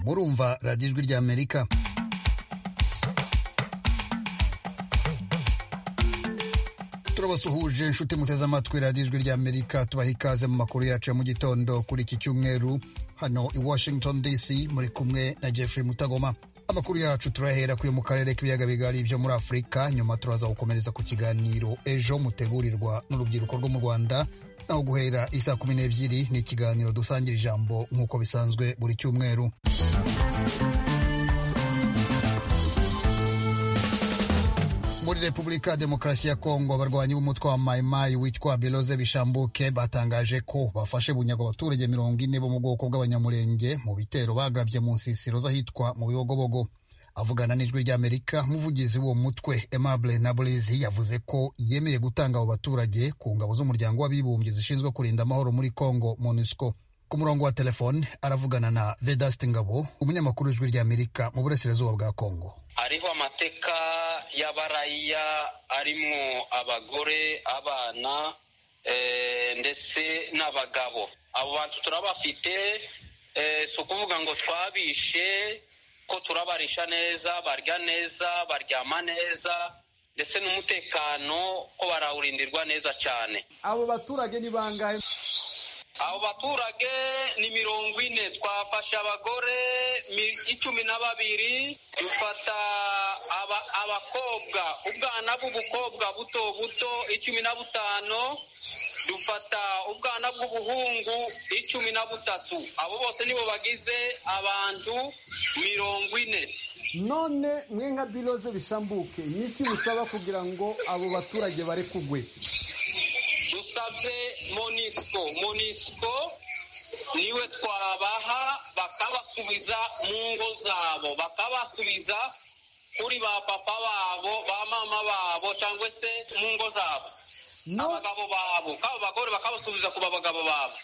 murumva radiyo ijwi ry'amerika turabasuhuje inshuti muteze amatwi radiyo ijwi ry'amerika tubaha ikaze mu makuru yacu ya mu gitondo kuri iki cyumweru hano i washington dc muri kumwe na jeffrey mutagoma amakuru yacu turahera kuyo mu karere k'ibiyaga bigari byo muri afurika nyuma turaza gukomereza ku kiganiro ejo mutegurirwa n'urubyiruko rwo mu rwanda naho guhera isaa kumi n'ebyiri ni ikiganiro dusangira ijambo nk'uko bisanzwe buri cyumweru muri repubulika ya demokarasi ya kongo abarwanyi b'umutwe wa mayimayi witwa biroze bishambuke batangaje ko bafashe bunyago abaturage mirongo ine bo mu bwoko bw'abanyamurenge mu bitero bagabye mu nsisiro z'ahitwa mu bibogobogo avugana n'ijwi ry'amerika muvugizi w'uwo mutwe aimable naburizi yavuze ko yemeye gutanga abo baturage ku ngabo z'umuryango w'abibumbye zishinzwe kurinda amahoro muri kongo monusco ku murongo wa telefone aravugana na vedasite ngabo umunyamakuru w'ijwi ry'amerika mu burasirazuba bwa kongo hariho amateka y'abaraya arimo abagore abana ndetse n'abagabo abo bantu turabafite si ukuvuga ngo twabishe ko turabarisha neza barya neza baryama neza ndetse n'umutekano ko barawurindirwa neza cyane abo baturage ni bangahe abo baturage ni mirongo ine twafashe abagore icumi na babiri dufata abakobwa ubwana bw'ubukobwa buto buto icumi na butanu dufata ubwana bw'ubuhungu icumi na butatu abo bose nibo bagize abantu mirongo ine none mwe nka biroze bishambuke ni iki musaba kugira ngo abo baturage bare kugwe dusabye monisco monisco niwe twabaha bakabasubiza mu ngo zabo bakabasubiza kuri ba papa babo ba mama babo cyangwa se mu ngo zabo abagabo babo kaba bagore bakabasubiza ku bagabo babo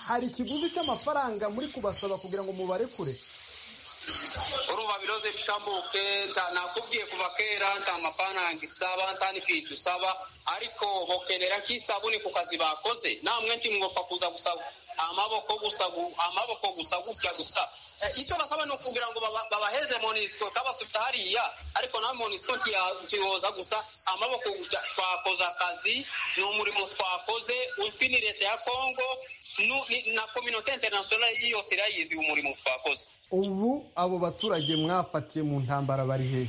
hari ikiguzi cy'amafaranga muri kubasaba kugira ngo mubarekure uruba biroze bishambuke nakubwiye kuva kera nta mafaranga isaba nta n'ifiriti usaba ariko bokenera nk'isabune ku kazi bakoze namwe ntimwofa kuza gusaba amaboko gusa amaboko gusa gutya gusa icyo basaba ni ukugira ngo babaheze monisiko kabasubiza hariya ariko nawe monisiko ntiyoza gusa amaboko gusa twakoze akazi ni umurimo twakoze uzwi ni leta ya kongo na kominote interinasiyonari yose irayizi umurimo twakoze ubu abo baturage mwafatiye mu ntambara bari hehe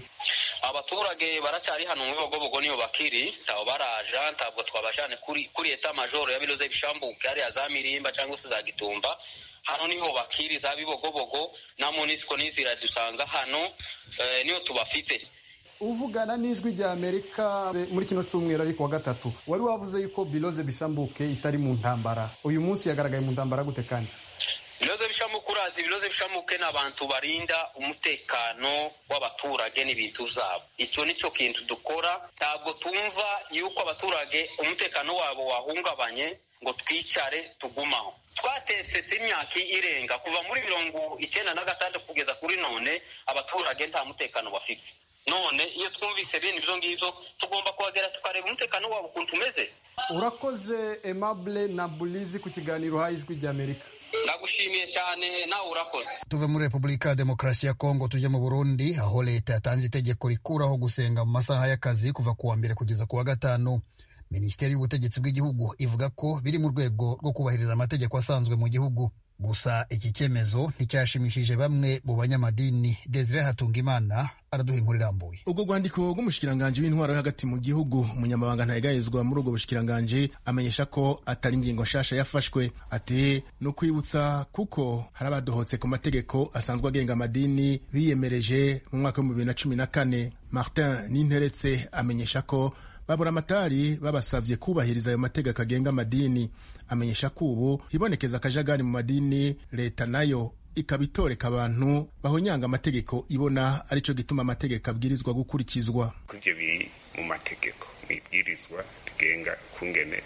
abaturage baracyari hano mu bibogobogo niyo bakiri ntawe baraja ntabwo twabajane kuri kuri eta majoro ya biroze bishambuke hariya za mirimba cyangwa se za gitumba hano niho bakiri za bibogobogo na munisiko n'izira dusanga hano eh, niyo tubafite uvugana n'ijwi rya amerika muri kino cyumweru ariko wa gatatu wari wavuze yuko biroze bishambuke itari mu ntambara uyu munsi yagaragaye mu ntambara gute kandi ibibazo bishamuke urazi ibibazo bishamuke ni abantu barinda umutekano w'abaturage n'ibintu zabo icyo ni cyo kintu dukora ntabwo tumva yuko abaturage umutekano wabo wahungabanye ngo twicare tugumaho twatetse si imyaka irenga kuva muri mirongo icyenda na gatandatu kugeza kuri none abaturage nta mutekano bafite none iyo twumvise bene ibyo ngibyo tugomba kuhagera tukareba umutekano wabo ukuntu umeze urakoze emabure na burizi ku kiganiro uhaye ijwi ry'amerika ndagushimiye cyane nawe urakoze tuve muri repubulika ya demokarasi ya kongo tujye mu burundi aho leta yatanze itegeko rikuraho gusenga mu masaha y'akazi kuva ku wa mbere kugeza ku wa gatanu minisiteri y'ubutegetsi bw'igihugu ivuga ko biri mu rwego rwo kubahiriza amategeko asanzwe mu gihugu gusa iki cyemezo nticyashimishije bamwe mu banyamadini desire hatungimana ubwo rwandiko rw'umushikiranganji w'intwaro yo hagati mu gihugu umunyamabanga ntayegayezwa muri ubwo bushikiranganji amenyesha ko atari ingingo nshasha yafashwe ati ni ukwibutsa kuko hari abadohotse ku mategeko asanzwe agenga amadini biyemereje mu mwaka w'ibihumbi bibiri na cumi na kane martin ninteretse amenyesha ko baburamatari babasabye kubahiriza ayo mategeko agenga amadini amenyesha ko ubu hibonekeza akajagari mu madini leta nayo ikaba itoreka abantu bahonyanga amategeko ibona aricyo gituma amategeko abwirizwa gukurikizwa ibyo biri mu mategeko mu ibwirizwa rigenga kungene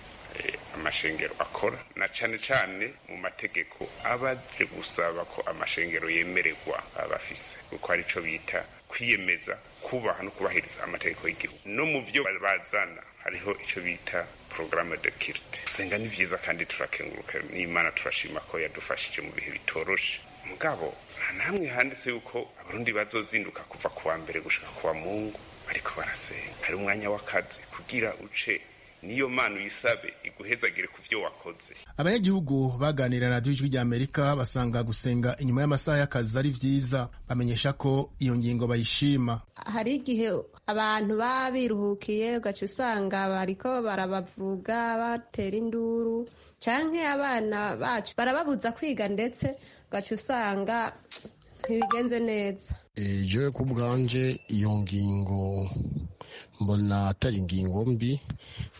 amashengero akora na cyane cyane mu mategeko abaje gusaba ko amashengero yemererwa abafise kuko aricyo bita kwiyemeza kubaha no kubahiriza amategeko y'igihugu no mu byo bazana hariho icyo bita porogaramu de kirite gusenga ni byiza kandi turakenguruka n'imana turashima ko yadufashije mu bihe bitoroshe mugabo nta namwe handitse yuko abarundi bazozinduka kuva kuwa mbere gushika kuwa mungu bariko barasenga hari umwanya w'akazi kugira uce niyo mana uyisabe iguhezagire ku byo wakoze abanyagihugu baganira na radiyo ijwi ry'amerika basanga gusenga inyuma y'amasaha y'akazi ari vyiza bamenyesha ko iyo ngingo bayishima hari igihe abantu baba biruhukiye ugaca usanga bariko barabavuga batera induru canke abana bacu barababuza kwiga ndetse ugaca usanga ntibigenze neza ejo ku bwanje iyo ngingo mbona atari ingingo mbi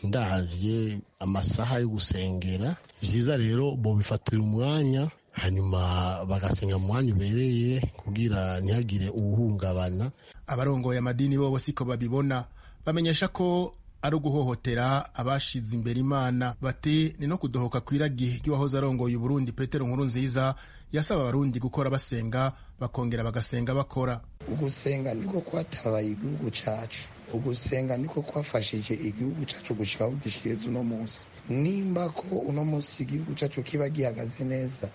ndahavye amasaha yo gusengera vyiza rero bobifatira umwanya hanyuma bagasenga mu mwanya ubereye kugira ntihagire uwuhungabana abarongoye amadini bobo siko babibona bamenyesha ko ari uguhohotera abashize imbere imana bati ni no kudohoka kw'iragi ry'uwahoze arongoye uburundi petero nkuru nziza yasaba abarundi gukora basenga bakongera bagasenga bakora ugusenga niko kwatabaye igihugu cacu ugusenga niko kwafashije igihugu cacu gushika aho gishigeze uno munsi nimba ko uno munsi igihugu cacu kiba gihagaze neza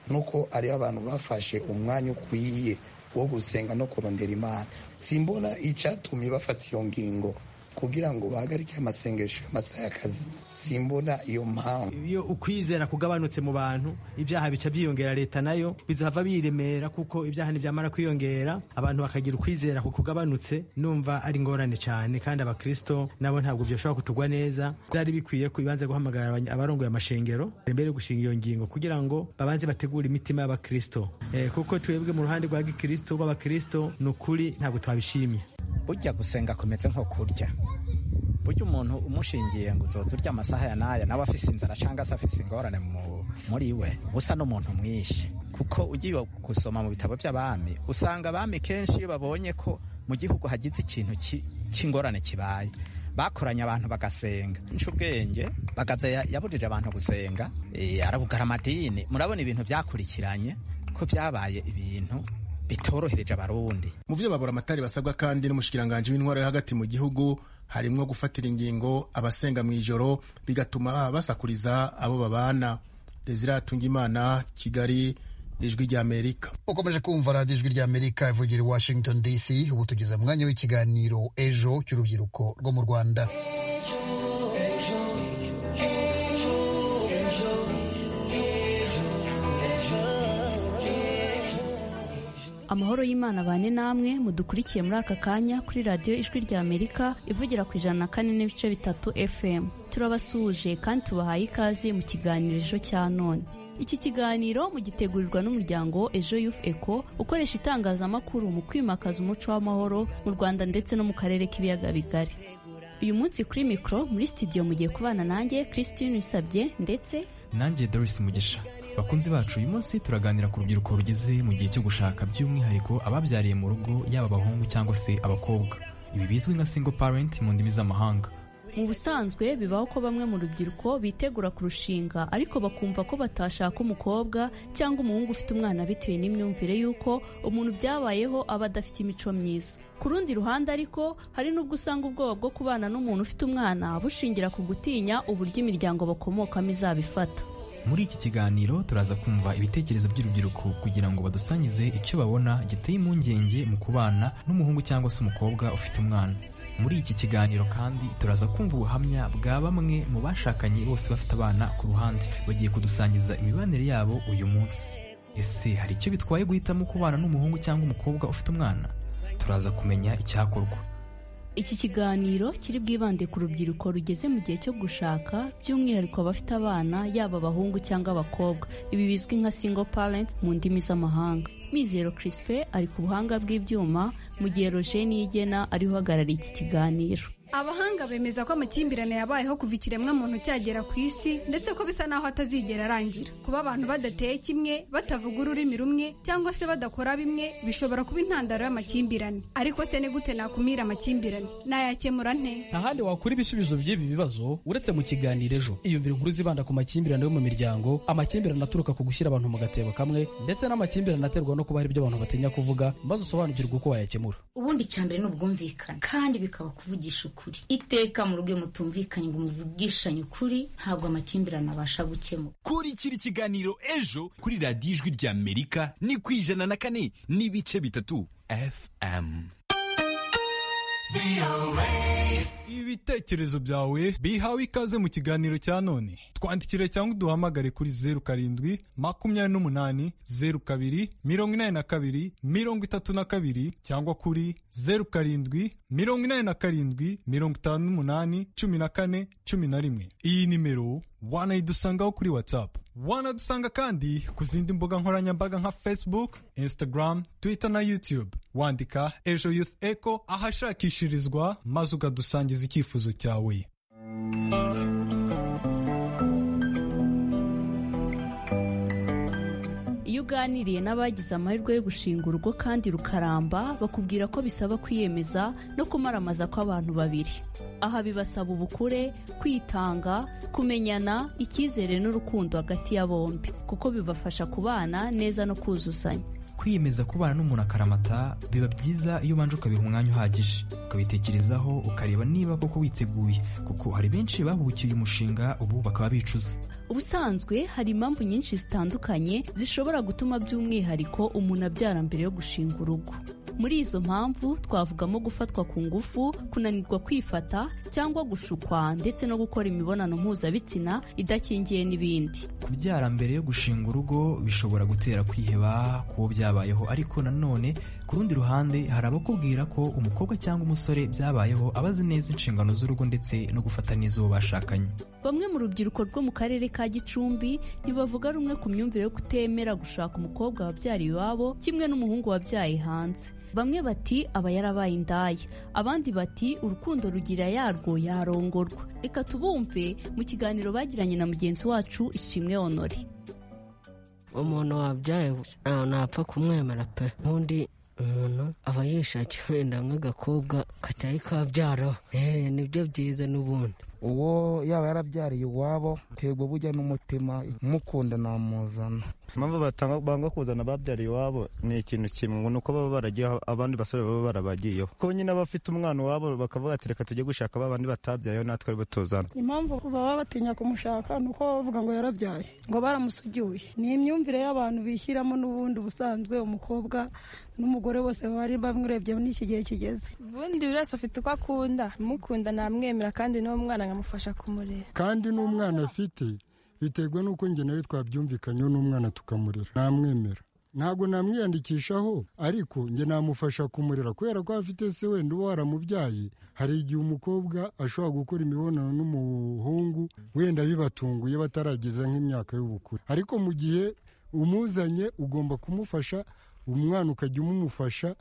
nuko ari abantu bafashe umwanya ukwiye wo gusenga no kurondera imana simbona icatumye bafata iyo ngingo kugira ngo bahagarike amasengesho y'amasaha y'akazi simbona iyo mpamvu iyo ukwizera kugabanutse mu bantu ibyaha bica byiyongera leta nayo bizava biremera kuko ibyaha ntibyamara kwiyongera abantu bakagira ukwizera kukugabanutse numva ari ingorane cyane kandi abakristo nabo ntabwo byoshobora kutugwa neza byari bikwiye kubanza guhamagara abarongoye amashengero mbere yo gushinga iyo ngingo kugira ngo babanze bategure imitima y'abakristo eh, kuko twebwe mu ruhande rwa gikristo rw'abakristo ni ukuri ntabwo twabishimye burya gusenga kumeze nko kurya burya umuntu umushingiye ngo uzoze urya amasaha ya n'aya nawe afise inzara cyangwa se afise ingorane muri we usa n'umuntu mwinshi kuko ugiye gusoma mu bitabo by'abami usanga abami kenshi iyo babonye ko mu gihugu hagize ikintu cy'ingorane kibaye bakoranye abantu bagasenga ubwenge bagaza yaburije abantu gusenga arabugara amadini murabona ibintu byakurikiranye ko byabaye ibintu bitorohereje abarundi mu vyo babura amatari basabwa kandi n'umushikiranganje w'intwaro yo hagati mu gihugu harimwo gufatira ingingo abasenga mu ijoro bigatuma basakuriza abo babana desire atungimana kigali ijwi ry'amerika ukomeje kumva radiyo ijwi ry'amerika ivugira i washington dc ubu tugeze mu mwanya w'ikiganiro ejo cy'urubyiruko rwo mu rwanda amahoro y'imana abane namwe mudukurikiye muri aka kanya kuri radiyo ijwi rya amerika ivugira ku ijana na kane n'ibice bitatu fm turabasuhuje kandi tubahaye ikaze mu kiganiro ejo cya none iki kiganiro mugitegurirwa n'umuryango ejo yufu eko ukoresha itangazamakuru mu kwimakaza umuco w'amahoro mu rwanda ndetse no mu karere k'ibiyaga bigari uyu munsi kuri mikoro muri sitidiyo mugiye kubana nanjye christine usabye ndetse nanjye doris mugisha bakunzi bacu uyu munsi turaganira ku rubyiruko rugeze mu gihe cyo gushaka by'umwihariko ababyariye mu rugo yaba abahungu cyangwa se abakobwa ibi bizwi nka single parent mu ndimi z'amahanga mu busanzwe bibaho ko bamwe mu rubyiruko bitegura kurushinga ariko bakumva ko batashaka umukobwa cyangwa umuhungu ufite umwana bitewe n'imyumvire y'uko umuntu byabayeho aba adafite imico myiza ku rundi ruhande ariko hari n'ubwo usanga ubwoba bwo kubana n'umuntu ufite umwana bushingira ku gutinya uburyo imiryango bakomokamo izabifata muri iki kiganiro turaza kumva ibitekerezo by'urubyiruko kugira ngo badusangize icyo babona giteye impungenge mu kubana n'umuhungu cyangwa se umukobwa ufite umwana muri iki kiganiro kandi turaza kumva ubuhamya bwa bamwe mu bashakanye bose bafite abana ku ruhande bagiye kudusangiza imibanire yabo uyu munsi ese hari icyo bitwaye guhitamo kubana n'umuhungu cyangwa umukobwa ufite umwana turaza kumenya icyakorwa iki kiganiro kiri bwibande ku rubyiruko rugeze mu gihe cyo gushaka by'umwihariko abafite abana yaba abahungu cyangwa abakobwa ibi bizwi nka single parent mu ndimi z'amahanga mizero crispe ari ku buhanga bw'ibyuma mu gihe roje niyigena ari uhagarariye iki kiganiro abahanga bemeza ko amakimbirane yabayeho kuva ikiremwa muntu cyagera ku isi ndetse ko bisa naho atazigera arangira kuba abantu badateye kimwe batavuga ururimi rumwe cyangwa se badakora bimwe bishobora kuba intandaro y'amakimbirane ariko se ni gute nakumira amakimbirane nayakemura nte nta handi wakura ibisubizo by'ibi bibazo uretse mu kiganiro ejo iyumvira inkuru zibanda ku makimbirane yo mu miryango amakimbirane aturuka ku gushyira abantu mu gatebo kamwe ndetse n'amakimbirane aterwa no kuba hari ibyo abantu batinya kuvuga maze usobanukirwe uko wayakemura ubundi icyambere ni ubwumvikane kandi bikaba kuvugisha ukuri ukuri iteka mu rugo mutumvikanye ngo muvugishanye ukuri ntabwo amakimbirane abasha gukemura kurikira ikiganiro ejo kuri radiyo ijwi rya amerika ni ku ijana na kane n'ibice bitatu fm ibitekerezo byawe bihawe ikaze mu kiganiro cya none twandikire cyangwa uduhamagare kuri zeru karindwi makumyabiri n'umunani zeru kabiri mirongo inani na kabiri mirongo itatu na kabiri cyangwa kuri zeru karindwi mirongo inani na karindwi mirongo itanu n'umunani cumi na kane cumi na rimwe iyi nimero wanayidusangaho kuri whatsapp wanadusanga kandi ku zindi mbuga nkoranyambaga nka facebook instagram twitter na youtube wandika ejo youth echo ahashakishirizwa maze ukadusangiza icyifuzo cyawe iyo uganiriye n'abagize amahirwe yo gushinga urugo kandi rukaramba bakubwira ko bisaba kwiyemeza no kumaramaza kw'abantu babiri aha bibasaba ubukure kwitanga kumenyana icyizere n'urukundo hagati ya bombi kuko bibafasha kubana neza no kuzuzanya kwiyemeza kubana n'umuntu akaramata biba byiza iyo ubanje ukabiha umwanya uhagije ukabitekerezaho ukareba niba koko witeguye kuko hari benshi bahubukiye umushinga ubu bakaba bicuza ubusanzwe hari impamvu nyinshi zitandukanye zishobora gutuma by'umwihariko umuntu abyara mbere yo gushinga urugo muri izo mpamvu twavugamo gufatwa ku ngufu kunanirwa kwifata cyangwa gushukwa ndetse no gukora imibonano mpuzabitsina idakingiye n'ibindi kubyara mbere yo gushinga urugo bishobora gutera kwiheba kuwo byabayeho ariko nanone ku rundi ruhande hari abakubwira ko umukobwa cyangwa umusore byabayeho abazi neza inshingano z'urugo ndetse no gufata neza uwo bashakanye bamwe mu rubyiruko rwo mu karere ka gicumbi ntibavuga rumwe ku myumvire yo kutemera gushaka umukobwa wabyara iwabo kimwe n'umuhungu wabyaye hanze bamwe bati aba yarabaye indaya abandi bati urukundo rugira yarwo yarongorwa reka tubumve mu kiganiro bagiranye na mugenzi wacu ishimwe honore umuntu wabyaye ntawe napfa kumwemera pe ubundi umuntu aba yishakira wenda nk'agakobwa katari kabyaraho nibyo byiza n'ubundi uwo yaba yarabyariye iwabo ntego bujya n'umutima mukunda namuzana impamvu banga kuzana ababyara iwabo ni ikintu kimwe ni uko baba baragiyeho abandi basore baba barabagiyeho kuko nyine abafite umwana iwabo bakavuga ati reka tujye gushaka abandi batabyayeho natwe aribo tuzana impamvu baba batinya kumushaka ni uko bavuga ngo yarabyaye ngo baramusubyuye ni imyumvire y'abantu bishyiramo n'ubundi ubusanzwe umukobwa n'umugore bose bari bamurebye n'iki gihe kigeze ubundi buri wese afite uko akunda umukunda namwemera kandi n'uwo mwana nkamufasha kumurera kandi n'umwana afite biterwa n'uko njye nawe twabyumvikanyeho n'umwana tukamurera namwemera ntabwo namwiyandikishaho ariko njye namufasha kumurera kubera ko afite se wenda uba waramubyaye hari igihe umukobwa ashobora gukora imibonano n'umuhungu wenda bibatunguye batarageza nk'imyaka y'ubukure ariko mu gihe umuzanye ugomba kumufasha umwana ukajya umumufasha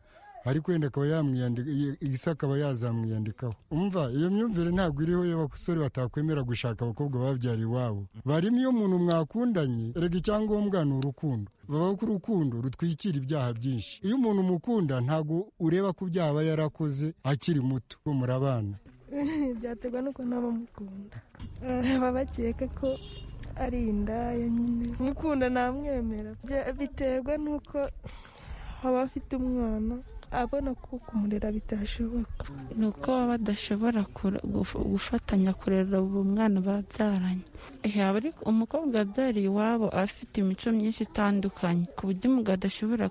ariko wenda akaba yamwiyandika isi akaba yazamwiyandikaho umva iyo myumvire ntabwo iriho y'abasore batakwemera gushaka abakobwa babyara iwabo barimo iyo umuntu mwakundanye rega icyangombwa ni urukundo babaho ko urukundo rutwikira ibyaha byinshi iyo umuntu umukunda ntabwo ureba ku byaha aba yarakoze akiri muto muri abana byaterwa n'ukuntu abamukunda baba bakeka ko ari indaya nyine umukunda ntamwemera biterwa n'uko aba afite umwana abona ko kumurera bitashoboka ni uko baba badashobora gufatanya kurera uwo mwana babyaranye umukobwa wabyariye iwabo aba afite imico myinshi itandukanye ku buryo umugabo adashobora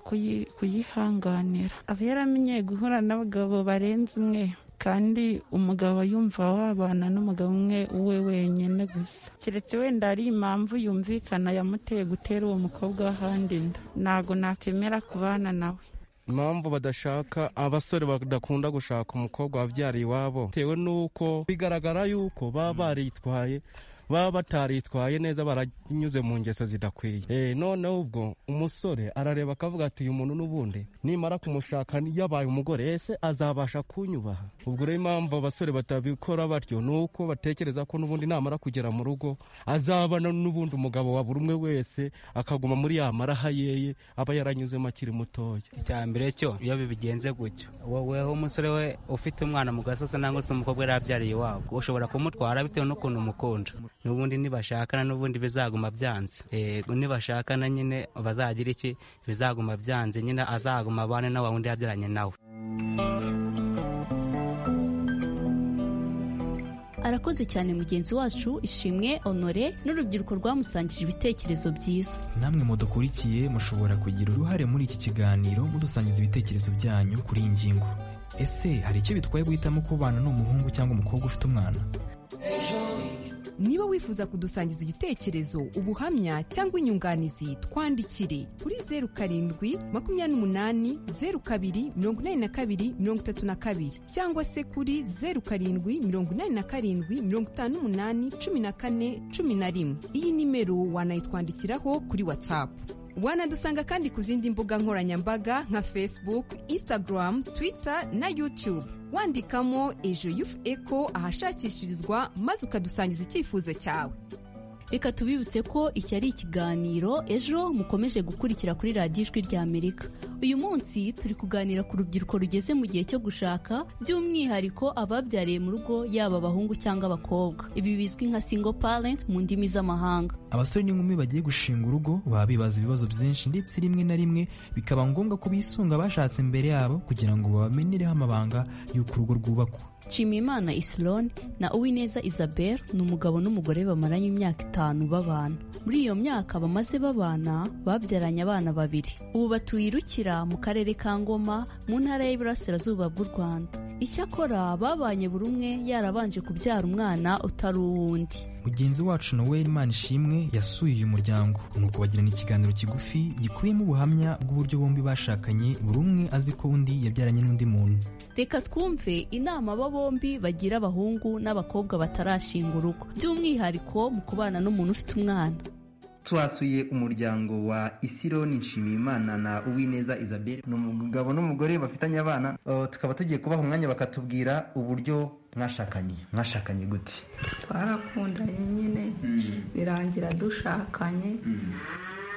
kuyihanganira aba yaramenyeye guhura n'abagabo barenze umwe kandi umugabo yumva wabana n'umugabo umwe we wenyine gusa keretse wenda ari impamvu yumvikana yamuteye gutera uwo mukobwa w'ahandi inda ntabwo nakemera kubana nawe impamvu badashaka abasore badakunda gushaka umukobwa wabyariye iwabo bitewe n'uko bigaragara yuko baba baritwaye baba bataritwaye neza baranyuze mu ngeso zidakwiye noneho ubwo umusore arareba akavuga ati uyu muntu n'ubundi nimara kumushaka yabaye umugore ese azabasha kunyubaha ubwo rero impamvu abasore batabikora batyo ni uko batekereza ko n'ubundi namara kugera mu rugo azabana n'ubundi umugabo wa buri umwe wese akaguma muri ya maraha yeye aba yaranyuzemo akiri mutoya icya mbere cyo iyo bibigenze gutyo woweho umusore we ufite umwana mu gasozi nangwa se umukobwa yarabyariye iwabo ushobora kumutwara bitewe n'ukuntu umukunda n'ubundi nibashakana n'ubundi bizaguma byanze yego nibashakana nyine bazagira iki bizaguma byanze nyine azaguma abane na wundi yabyaranye nawe arakoze cyane mugenzi wacu ishimwe honore n'urubyiruko rwamusangije ibitekerezo byiza namwe mudukurikiye mushobora kugira uruhare muri iki kiganiro mudusangiza ibitekerezo byanyu kuri iyi ngingo ese hari icyo bitwaye guhitamo kubana n'umuhungu cyangwa umukobwa ufite umwana niba wifuza kudusangiza igitekerezo ubuhamya cyangwa inyunganizi twandikire kuri zeru karindwi makumyabiri n'umunani zeru kabiri mirongo inani na kabiri mirongo itatu na kabiri cyangwa se kuri zeru karindwi mirongo inani na karindwi mirongo itanu n'umunani cumi na kane cumi na rimwe iyi nimero wanayitwandikiraho kuri watsapu wanadusanga kandi ku zindi mbuga nkoranyambaga nka facebook instagram twitter na youtube wandikamo ejo yufu eko ahashakishirizwa maze ukadusangiza icyifuzo cyawe reka tubibutse ko iki ari ikiganiro ejo mukomeje gukurikira kuri radiyo ijwi ry'amerika uyu munsi turi kuganira ku rubyiruko rugeze mu gihe cyo gushaka by'umwihariko ababyariye mu rugo yaba abahungu cyangwa abakobwa ibi bizwi nka single parent mu ndimi z'amahanga abasore n'inkumi bagiye gushinga urugo baba bibaza ibibazo byinshi ndetse rimwe na rimwe bikaba ngombwa ko bisunga abashatse imbere yabo kugira ngo babamenyereho amabanga y'uko urugo rwubakwa nshimiyimana isiloni na uwineza isabel ni umugabo n'umugore bamaranye imyaka itanu babana muri iyo myaka bamaze babana babyaranye abana babiri ubu batuye irukira mu karere ka ngoma mu ntara y'iburasirazuba bw'u rwanda icyakora babanye buri umwe yarabanje kubyara umwana utari uw'undi mugenzi wacu noel manishimwe yasuye uyu muryango nuko bagirana ikiganiro kigufi gikubiyemo ubuhamya bw'uburyo bombi bashakanye buri umwe azi ko undi yabyaranye n'undi muntu reka twumve inama aba bombi bagira abahungu n'abakobwa batarashinga urugo by'umwihariko mu kubana n'umuntu ufite umwana twasuye umuryango wa isironi nshimiyimana na uwineza isabelle ni umugabo n'umugore bafitanye abana uh, tukaba tugiye kubaha umwanya bakatubwira uburyo mwashakanye mwashakanye gute twarakundanye nyine birangira dushakanye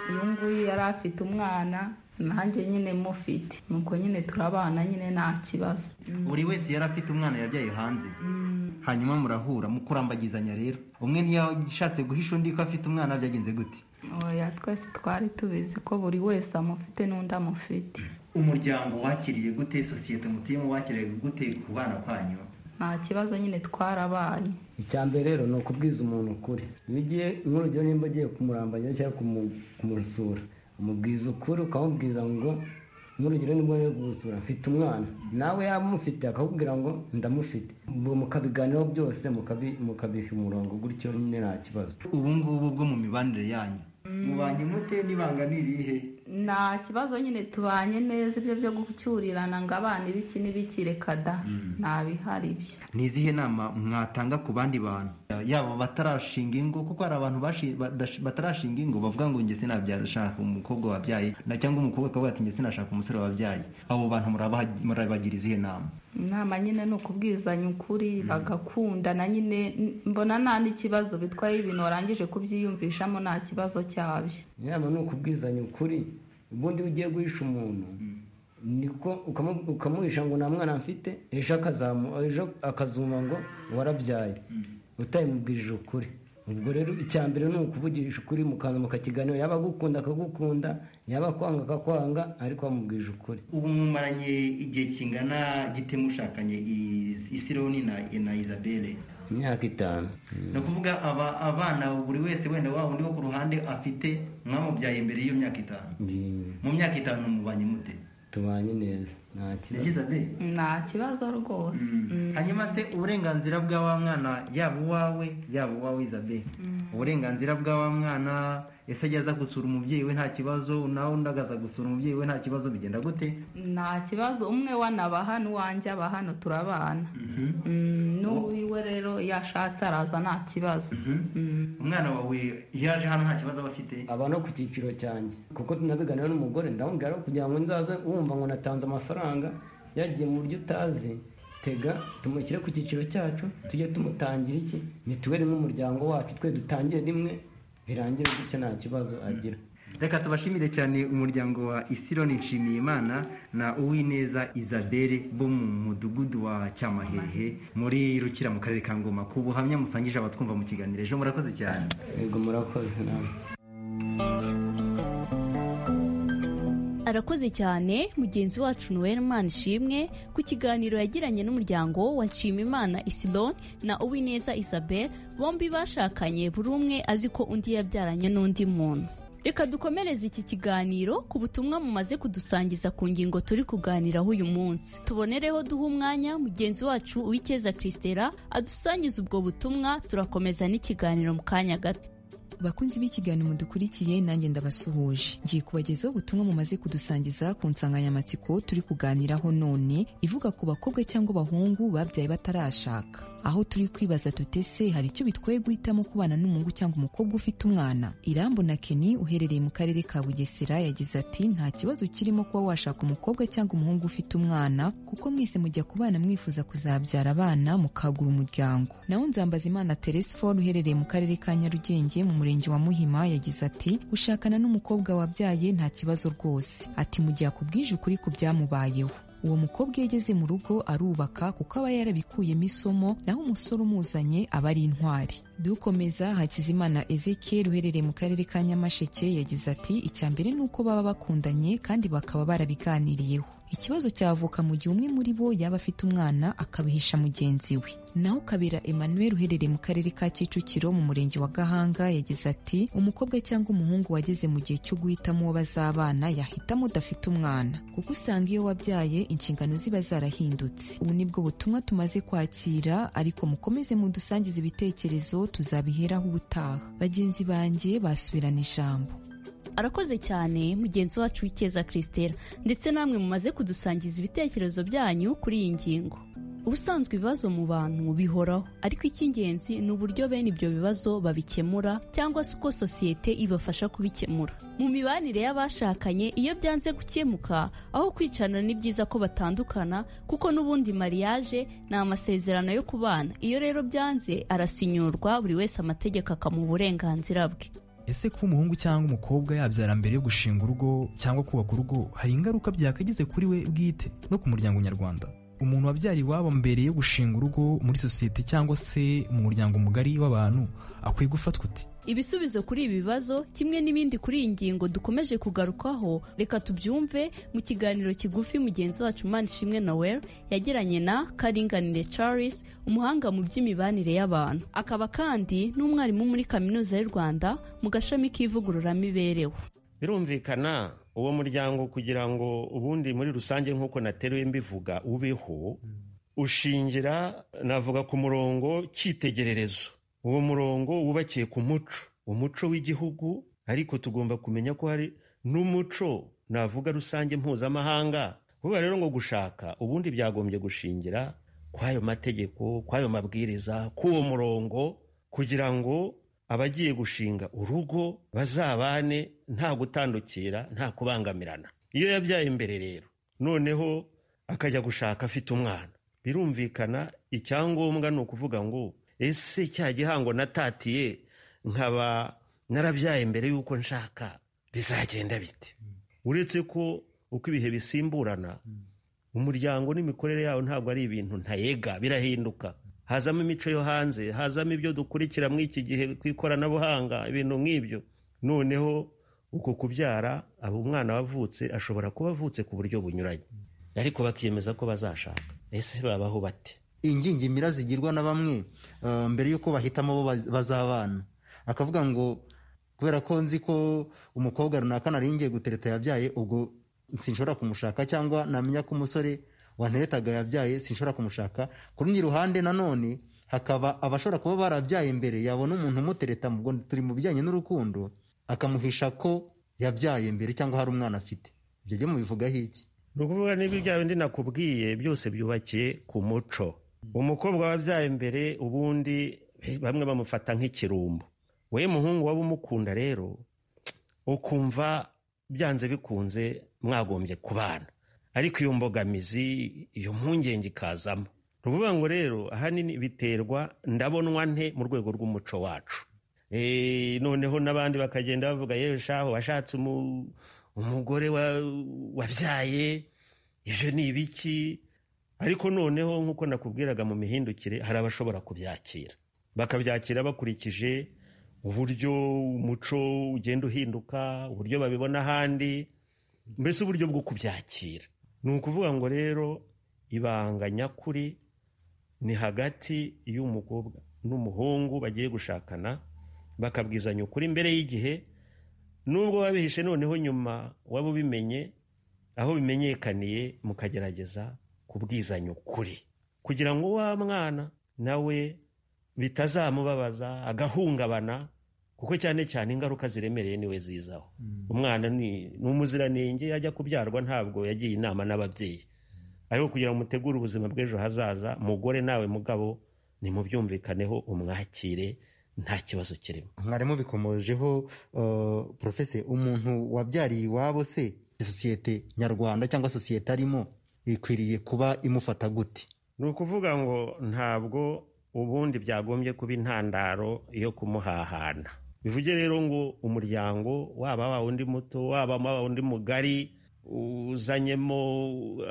uyu nguyu yari afite umwana nanjye nyine mufite nuko nyine turabana nyine nta kibazo buri wese yari afite umwana yabyaye hanze hanyuma murahura mukurambagizanya rero umwe ntiyashatse guhisha undi ko afite umwana byagenze gute oya twese twari tubizi ko buri wese amufite n'undi amufite umuryango wakiriye gute sosiyete mutuyemo wakiriye gute ku bana kwanyu nta kibazo nyine twarabanye icya mbere rero ni ukubwiza umuntu ukuri iyo ugiye nk'urugero nimba ugiye kumurambanya cyangwa kumusura umubwiza ukuri ukamubwira ngo nk'urugero nimba uri gusura mfite umwana nawe yaba umufite akakubwira ngo ndamufite mukabiganiraho byose mukabiha umurongo gutyo nyine nta kibazo ubu ngubu bwo mu mibanire yanyu mubanye mute n'ibanga ni irihe nta kibazo nyine tubanye neza ibyo byo gucyurirana ngo abana ibiki n'ibiki reka da ntabihari ibyo ni izihe nama mwatanga ku bandi bantu yaba batarashinga ingo kuko hari abantu batarashinga ingo bavuga ngo njye sinabyashaka umukobwa wabyaye cyangwa umukobwa akavuga ati njye sinashaka umusore wabyaye abo bantu murabagira izihe nama inama nyine ni ukubwizanya ukuri bagakundana nyine mbona nta n'ikibazo bitwaye ibintu warangije kubyiyumvishamo nta kibazo cyabyo inama ni ukubwizanya ukuri ubundi iyo ugiye guhisha umuntu niko ukamuhisha ngo nta mwana mfite ejo akazuma ngo warabyaye utayimubwirije ukuri ubwo rero icya mbere ni ukuvugisha ukuri mukantu mukakiganiro yaba agukunda akagukunda yaba akwanga akakwanga ariko wamubwije ukuri ubu mumaranye igihe kingana gite mushakanye isironi na isabelle imyaka itanu ni ukuvuga abana buri wese wenda waba undi wo ku ruhande afite mwamubyaye mbere y'iyo myaka itanu mu myaka itanu mubanye mute tubanye neza nta kibazo nta kibazo rwose hanyuma se uburenganzira bwa wa mwana yaba uwawe yaba uwawe izabe uburenganzira bwa wa mwana ese ajya aza gusura umubyeyi we nta kibazo nawe undi agaza gusura umubyeyi we nta kibazo bigenda gute nta kibazo umwe wanaba hano uwanjye aba hano turabana n'uwiwe rero iyo ashatse araza nta kibazo umwana wawe iyo aje hano nta kibazo aba afite aba no ku cyiciro cyanjye kuko tunabiganira n'umugore ndamubwira kugira ngo nzaze wumva ngo natanze amafaranga yagiye mu buryo utazi tega tumushyire ku cyiciro cyacu tujye tumutangira iki mituweli nk'umuryango wacu twe dutangiye rimwe birangire gutya nta kibazo agira reka tubashimire cyane umuryango wa isironi nshimiyimana na uwineza isabelle bo mu mudugudu wa cyamahehe muri rukira mu karere ka ngoma ku buhamya musangije abatwumva mu kiganiro ejo murakoze cyane yego murakoze nawe arakoze cyane mugenzi wacu noel ishimwe ku kiganiro yagiranye n'umuryango wa nshimimana isilon na uwineza isabel bombi bashakanye buri umwe azi ko undi yabyaranye n'undi muntu reka dukomereze iki kiganiro ku butumwa mumaze kudusangiza ku ngingo turi kuganiraho uyu munsi tubonereho duha umwanya mugenzi wacu uwikeza christera adusangiza ubwo butumwa turakomeza n'ikiganiro mu kanya gato bakunzi b'ikiganiro mudukurikiye nanjye ndabasuhuje ngiye kubagezaho ubutumwa mumaze kudusangiza ku nsanganyamatsiko turi kuganiraho none ivuga ku bakobwa cyangwa abahungu babyaye batarashaka aho turi kwibaza tutese hari icyo bitwoye guhitamo kubana n'umuhungu cyangwa umukobwa ufite umwana irambo na keni uherereye mu karere ka bugesera yagize ati nta kibazo kirimo kuba washaka umukobwa cyangwa umuhungu ufite umwana kuko mwese mujya kubana mwifuza kuzabyara abana mukagura umuryango naho nzambaza imana teresifone uherereye mu karere ka nyarugenge mu murenge wa muhima yagize ati gushakana n'umukobwa wabyaye nta kibazo rwose ati mu gihe akubwije ukuri ku byamubayeho uwo mukobwa iyo ageze mu rugo arubaka kuko aba yarabikuyemo isomo naho umusore umuzanye aba ari intwari dukomeza hakizimana ezekiel uherereye mu karere ka nyamasheke yagize ati icya mbere ni uko baba bakundanye kandi bakaba barabiganiriyeho ikibazo cyavuka mu gihe umwe muri bo yaba afite umwana akabihisha mugenzi we naho kabera emmanuel uherereye mu karere ka kicukiro mu murenge wa gahanga yagize ati umukobwa cyangwa umuhungu wageze mu gihe cyo guhitamo uwo bazabana yahitamo udafite umwana kuko usanga iyo wabyaye inshingano ziba zarahindutse ubu nibwo butumwa tumaze kwakira ariko mukomeze mudusangize ibitekerezo tuzabiheraho ubutaha bagenzi banjye basubirana ijambo arakoze cyane mugenzi wacu w'ikeza christelle ndetse namwe mumaze kudusangiza ibitekerezo byanyu kuri iyi ngingo ubusanzwe ibibazo mu bantu bihoraho ariko icy'ingenzi ni uburyo bene ibyo bibazo babikemura cyangwa se uko sosiyete ibafasha kubikemura mu mibanire y'abashakanye iyo byanze gukemuka aho kwicana ni byiza ko batandukana kuko n'ubundi mariage ni amasezerano yo kubana iyo rero byanze arasinyurwa buri wese amategeko akamuha uburenganzira bwe ese kuba umuhungu cyangwa umukobwa yabyara mbere yo gushinga urugo cyangwa kubaka urugo hari ingaruka byakagize kuri we bwite no ku muryango nyarwanda umuntu wabyara iwabo mbere yo gushinga urugo muri sosiyete cyangwa se mu muryango mugari w'abantu akwiye gufatwa uti ibisubizo kuri ibi bibazo kimwe n'ibindi kuri iyi ngingo dukomeje kugarukaho reka tubyumve mu kiganiro kigufi mugenzi wacu manishimwe noel yagiranye na karinganire charles umuhanga mu by'imibanire y'abantu akaba kandi n'umwarimu muri kaminuza y'u rwanda mu gashami k'ivugururamibereho birumvikana uwo muryango kugira ngo ubundi muri rusange nk'uko nateruye mbivuga ubeho ushingira navuga ku murongo cyitegererezo uwo murongo wubakiye ku muco umuco w'igihugu ariko tugomba kumenya ko hari n'umuco navuga rusange mpuzamahanga kubera rero ngo gushaka ubundi byagombye gushingira kw'ayo mategeko kw'ayo mabwiriza k'uwo murongo kugira ngo abagiye gushinga urugo bazabane nta gutandukira nta kubangamirana iyo yabyaye imbere rero noneho akajya gushaka afite umwana birumvikana icyangombwa ni ukuvuga ngo ese cya gihango natatiye nkaba narabyaye mbere y'uko nshaka bizagenda bite uretse ko uko ibihe bisimburana umuryango n'imikorere yawo ntabwo ari ibintu ntayega birahinduka hazamo imico yo hanze hazamo ibyo dukurikira muri iki gihe ku ikoranabuhanga ibintu nk'ibyo noneho uko kubyara aba umwana wavutse ashobora kuba avutse ku buryo bunyuranye ariko bakiyemeza ko bazashaka ese babaho bate ingingimira zigirwa na bamwe mbere y'uko bahitamo abo bazabana akavuga ngo kubera ko nzi ko umukobwa runaka nari ngiye gutereta yabyaye ubwo sinshobora kumushaka cyangwa namenya ko umusore wanteretaga yabyaye sinshobora kumushaka ku rundi ruhande nanone hakaba abashobora kuba barabyaye imbere yabona umuntu umutereta mu turi mu bijyanye n'urukundo akamuhisha ko yabyaye imbere cyangwa hari umwana afite ibyo byo mubivugaho iki ni ukuvuga niba ibya bindi nakubwiye byose byubakiye ku muco umukobwa wabyaye imbere ubundi bamwe bamufata nk'ikirumbo we muhungu waba umukunda rero ukumva byanze bikunze mwagombye kubana ariko iyo mbogamizi iyo mpungenge ikazamo ni ukuvuga ngo rero ahanini biterwa ndabonwa nte mu rwego rw'umuco wacu noneho n'abandi bakagenda bavuga yewe shaho washatse umugore wabyaye ibyo ni ibiki ariko noneho nk'uko nakubwiraga mu mihindukire hari abashobora kubyakira bakabyakira bakurikije uburyo umuco ugenda uhinduka uburyo babibona ahandi mbese uburyo bwo kubyakira ni ukuvuga ngo rero ibanga nyakuri ni hagati y'umukobwa n'umuhungu bagiye gushakana bakabwizanya ukuri mbere y'igihe nubwo wabihishe noneho nyuma waba ubimenye aho bimenyekaniye mukagerageza kubwizanya ukuri kugira ngo wa mwana nawe bitazamubabaza agahungabana kuko cyane cyane ingaruka ziremereye niwe zizaho umwana ni ni umuziranenge yajya kubyarwa ntabwo yagiye inama n'ababyeyi ariko kugira ngo mutegure ubuzima bw'ejo hazaza mugore nawe mugabo nimubyumvikaneho umwakire nta kibazo kirimo mwarimu bikomojeho uh, porofese umuntu wabyariye iwabo se sosiyete nyarwanda cyangwa sosiyete arimo ikwiriye kuba imufata gute ni ukuvuga ngo ntabwo ubundi byagombye kuba intandaro yo kumuhahana bivuge rero ngo umuryango waba wa undi muto waba waba undi mugari uzanyemo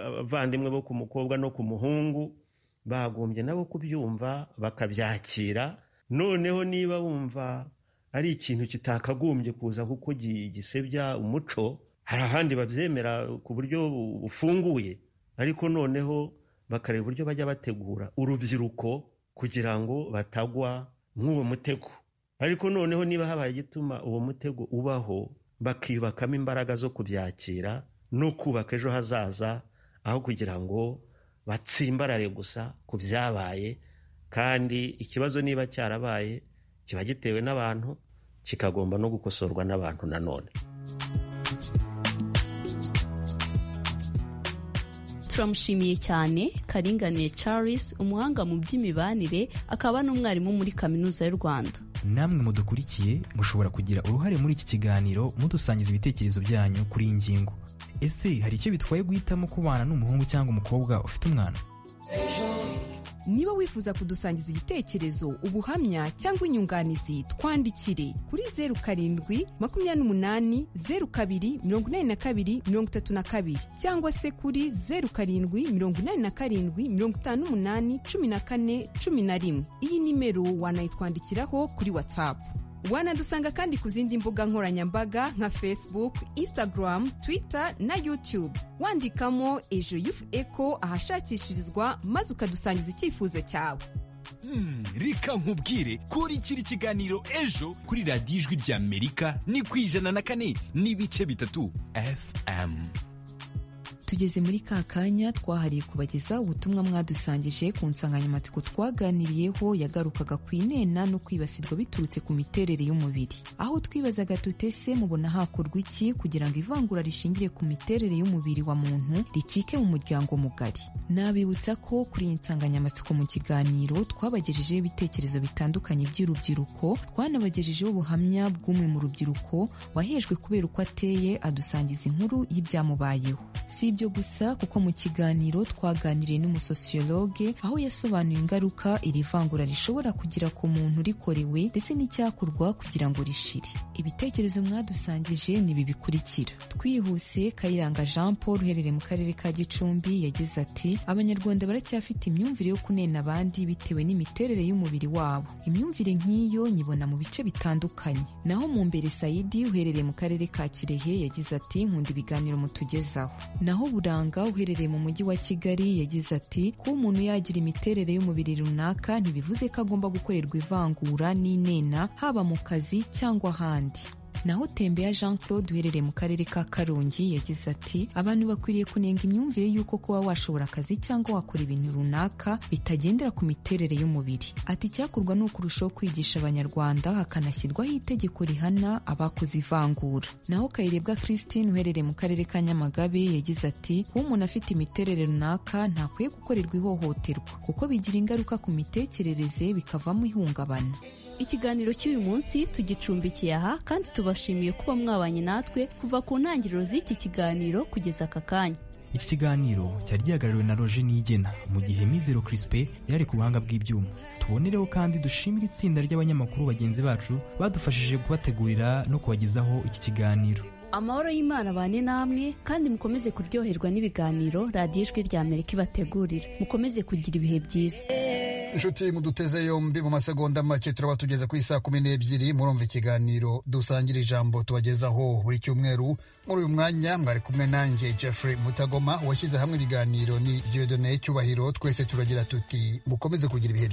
abavandimwe bo ku mukobwa no ku muhungu bagombye nabo kubyumva bakabyakira noneho niba wumva ari ikintu kitakagombye kuza kuko gi- gisebya umuco hari ahandi babyemera ku buryo bufunguye ariko noneho bakareba uburyo bajya bategura urubyiruko kugira ngo batagwa nk'uwo mutego ariko noneho niba habaye igituma uwo mutego ubaho bakiyubakamo imbaraga zo kubyakira no kubaka ejo hazaza aho kugira ngo batsimbarare gusa ku byabaye kandi ikibazo niba cyarabaye kiba gitewe n'abantu kikagomba no gukosorwa n'abantu nanone turamushimiye cyane karinganiye charles umuhanga mu by'imibanire akaba n'umwarimu muri kaminuza y'u rwanda namwe mudukurikiye mushobora kugira uruhare muri iki kiganiro mudusangiza ibitekerezo byanyu kuri iyi ngingo ese hari icyo bitwaye guhitamo kubana n'umuhungu cyangwa umukobwa ufite umwana niba wifuza kudusangiza igitekerezo ubuhamya cyangwa inyunganizi twandikire kuri zeru karindwi makumyabiri n'umunani zeru kabiri mirongo inani na kabiri mirongo itatu na kabiri cyangwa se kuri zeru karindwi mirongo inani na karindwi mirongo itanu n'umunani cumi na kane cumi na rimwe iyi nimero wanayitwandikiraho kuri watsapu wanadusanga kandi ku zindi mbuga nkoranyambaga nka facebook instagram twitter na youtube wandikamo ejo yufu eko ahashakishirizwa maze ukadusangiza icyifuzo cyawe Hmm, reka nkubwire kuri kiri kiganiro ejo kuri radiyo ijwi ry'amerika ni ku ijana na kane n'ibice bitatu fm tugeze muri ka kanya twahariye kubagezaho ubutumwa mwadusangije ku nsanganyamatsiko twaganiriyeho yagarukaga ku inena no kwibasirwa biturutse ku miterere y'umubiri aho twibazaga tute se mubona hakorwa iki kugira ngo ivangura rishingiye ku miterere y'umubiri wa muntu ricike mu muryango mugari nabibutsa ko kuri iyi nsanganyamatsiko mu kiganiro twabagejejeho ibitekerezo bitandukanye by'urubyiruko twanabagejejeho ubuhamya bw'umwe mu rubyiruko wahejwe kubera uko ateye adusangiza inkuru y'ibyamubayeho si ibyo gusa kuko mu kiganiro twaganiriye n'umusosiyologe aho yasobanuye ingaruka iri vangura rishobora kugira ku muntu rikorewe ndetse n'icyakorwa kugira ngo rishire ibitekerezo mwadusangije ni ibi bikurikira twihuse kayiranga jean paul uherereye mu karere ka gicumbi yagize ati abanyarwanda baracyafite imyumvire yo kunena abandi bitewe n'imiterere y'umubiri wabo imyumvire nk'iyo nyibona mu bice bitandukanye naho mu mbere sayidi uherereye mu karere ka kirehe yagize ati nkunda ibiganiro mutugezaho naho buranga uherereye mu mujyi wa kigali yagize ati kuba umuntu yagira imiterere y'umubiri runaka ntibivuze ko agomba gukorerwa ivangura n'inena haba mu kazi cyangwa ahandi naho tembeya jean claude uherereye mu karere ka karongi yagize ati abantu bakwiriye kunenga imyumvire y'uko kuba washobora akazi cyangwa wakora ibintu runaka bitagendera ku miterere y'umubiri ati icyakorwa ni ukurushaho kwigisha abanyarwanda hakanashyirwaho itegeko rihana abakoze ivangura naho kayirebwa christine uherereye mu karere ka nyamagabe yagize ati kuba umuntu afite imiterere runaka ntakwiye gukorerwa ihohoterwa kuko bigira ingaruka ku mitekerereze bikavamo ihungabana ikiganiro cy'uyu munsi tugicumbikiye aha kandi tubashimiye kuba mwabanye natwe kuva ku ntangiriro z'iki kiganiro kugeza aka kanya iki kiganiro cyari gihagarariwe na roger niyigena mu gihe mizero crispe yari ku buhanga bw'ibyuma tubonereho kandi dushimire itsinda ry'abanyamakuru bagenzi bacu badufashije kubategurira no kubagezaho iki kiganiro amahoro y'imana abane namwe kandi mukomeze kuryoherwa n'ibiganiro radiyo ijwi ry'amerika ibategurira mukomeze kugira ibihe byiza inshuti muduteze yombi mu masegonda make turaba tugeze ku isaa kumi n'ebyiri murumva ikiganiro dusangira ijambo tubagezaho buri cyumweru muri uyu mwanya mwari kumwe nanjye jeffrey mutagoma washyize hamwe ibiganiro ni dieudonne cyubahiro twese turagira tuti mukomeze kugira ibihe